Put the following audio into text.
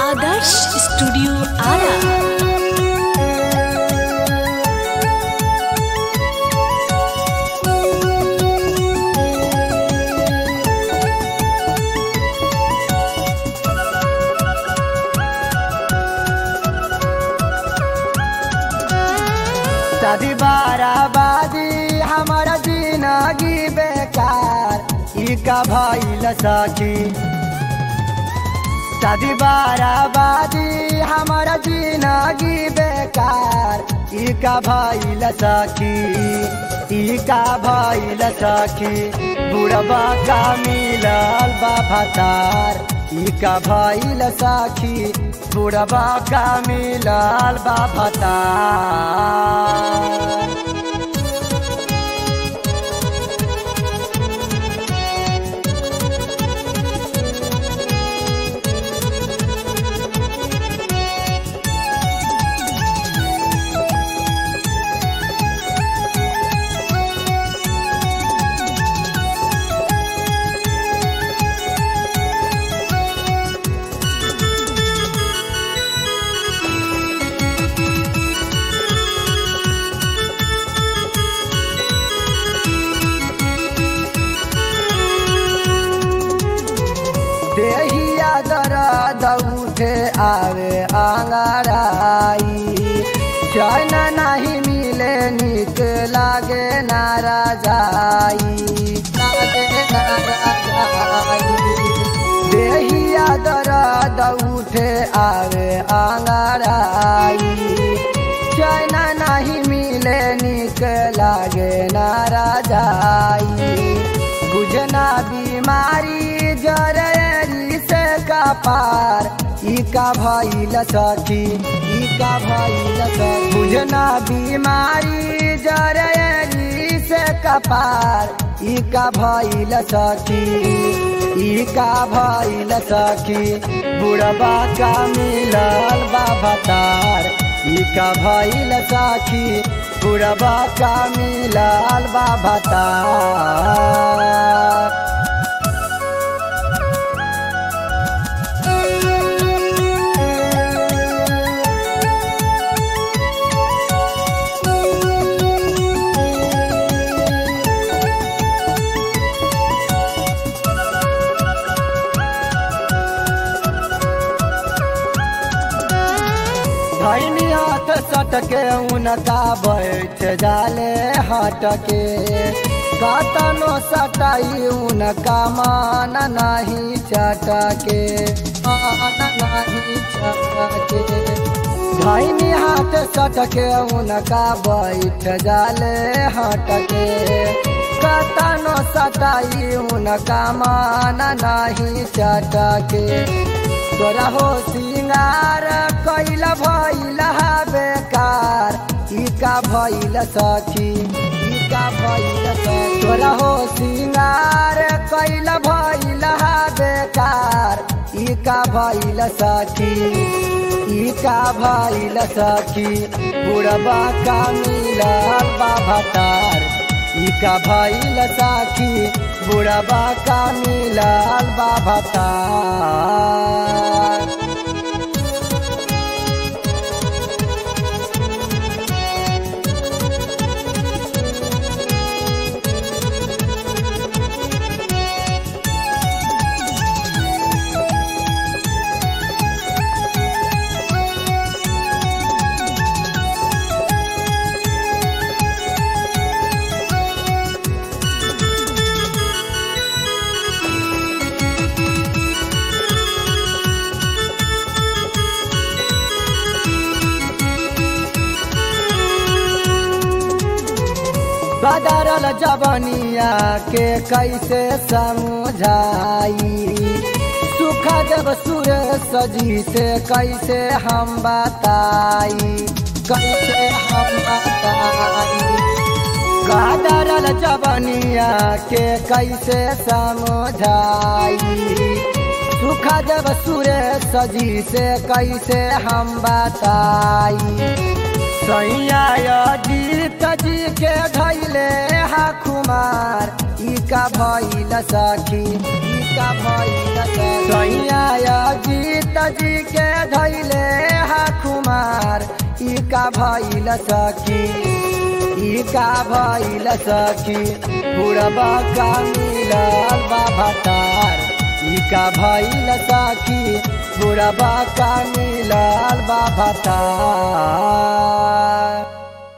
आदर्श studio Ara शादी बाराबादी हमारा जिंदगी बेकार ई का भइल सखी शादी बाराबादी हमारा जिंदगी बेकार ई का भइल सखी ई का भइल सखी बुढ़बा का मिलल बा भतार ई का भइल सखी बुढ़बा का मिलल बा भतार देहिया दर्द उठे आवे आंगराई चैन नहीं मिले निक लागे नारा जाई लागे नारा जाई देहिया दर्द उठे आवे आंगराई चैन नहीं मिले निक लागे नारा जाई बुझना बीमारी जरेरी से का पार ई का भइल सखी ई का भइल सखी बुझना बीमारी जरेरी से का पार ई का भइल सखी ई का भइल सखी बुढ़बा का मिलल बा भतार ई का भइल सखी बुढ़बा का मिलल बा भतार धैनी हाथ सटके उनका बैठ जाले हटके कतनो सटाई उनका मान नहीं चटके मान नहीं चटके धैनी हाथ सटके उनका बैठ जाले हटके कतनो सटाई उनका मान नहीं चटके तोरा हो सिंगार कैल भइल हा बेकार ई का भइल सखी ई का भइल सखी तोरा हो सिंगार कैल भइल हा बेकार ई का भइल सखी ई का भइल सखी बुढ़बा का मिलल बा भतार ई का भइल सखी बुढ़बा का मिलल बा भतार बदरल जवनिया के कैसे समझाई सुख जब सुर सजी से कैसे हम बताई कैसे हम बताई बदरल जवनिया के कैसे समझाई सुख जब सुर सजी से कैसे हम बताई सैया जीत जी के धैले हा कुमार ई का भइल सखी ई का भइल सखी सैया जीत जी के का भइल सखी ई का भइल सखी बुढ़बा का मिलल बा भतार ई का भइल सखी बुढ़बा का मिलल बा भतार